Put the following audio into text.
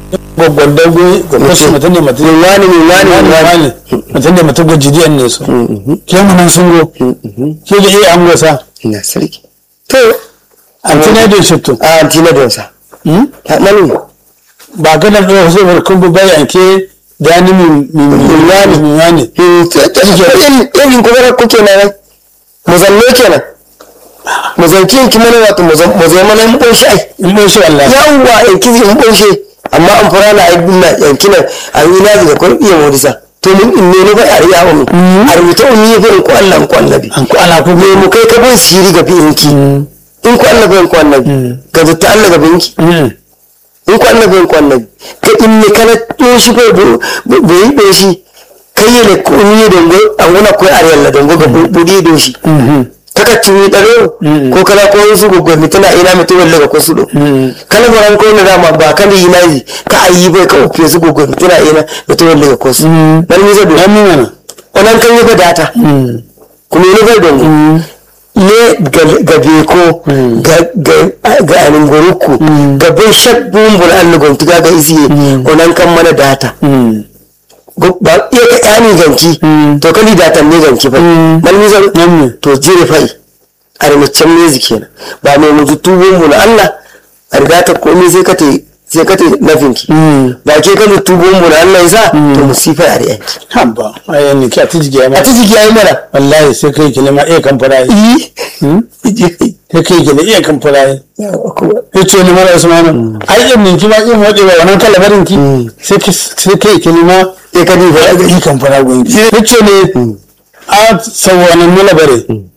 gwaggon dago gwaggon su mutum ne mutum min wani min wani min wani wani mutum ne mutum gwajidiyan ne su ke mu nan sun go ke da iya an gosa ina sarki to an tuna da shitto a antina don sa ta mani ba ga nan ɗaya sai barkun bu bai anke da ni min min wani min wani irin kuma kuke na nan mu zanne kenan mu zanki yanki mana wato mu zan mu zai mana mu ɓoshi ai in bai shi wallahi yawwa yanki zai mu ɓoshe amma an fara na aibin na yanki nan an yi nazi da kwan iya modisa to mun in ne ba a riya wa mu a rubuta un yi fa in ko Allah in ko annabi an ko ala ko me mu kai ka bin siri ga binki in ko Allah in ko annabi ga zata Allah ga binki in ko annabi in ko annabi ka in ne kana toshi ko bo yi doshi kai ne ko ni dongo an wona ko ariyalla dongo ga budi doshi kaka tumi daro ko kala ko su gogo mi tana ina mi tuwal daga ko su do kala baran ko na dama ba kan yi nayi ka ayi bai ka ofe su gogo mi tana ina mi tuwal daga ko su dan mi zado an mi mana onan kan yi ba data kuma ni bai dongo ne ga beko ga anin goruku ga bai shak bumbul an lugon tuga ga isi onan kan mana data ba iya ka yani ganki to kali datan ne ganki fa dan mi zan to jire fai a rimacin mezi kenan ba mai mutu tubon mu na Allah a riga ta komai sai ka te sai ka te nafinki ba ke ka tubon mu na Allah yasa to musifa a riyanki haba ayan ne ki a tiji ya a ma ta jiki yayi mana wallahi sai kai ki ma iya kan fara sai kai ki ne iya kan fara ya ce ni mara usmanu ai in ninki ma in waje ba wannan kalabarin ki sai ki sai kai ki ne ma sai ka diba iya kan fara gunki ya ce ne a sawanan nuna bare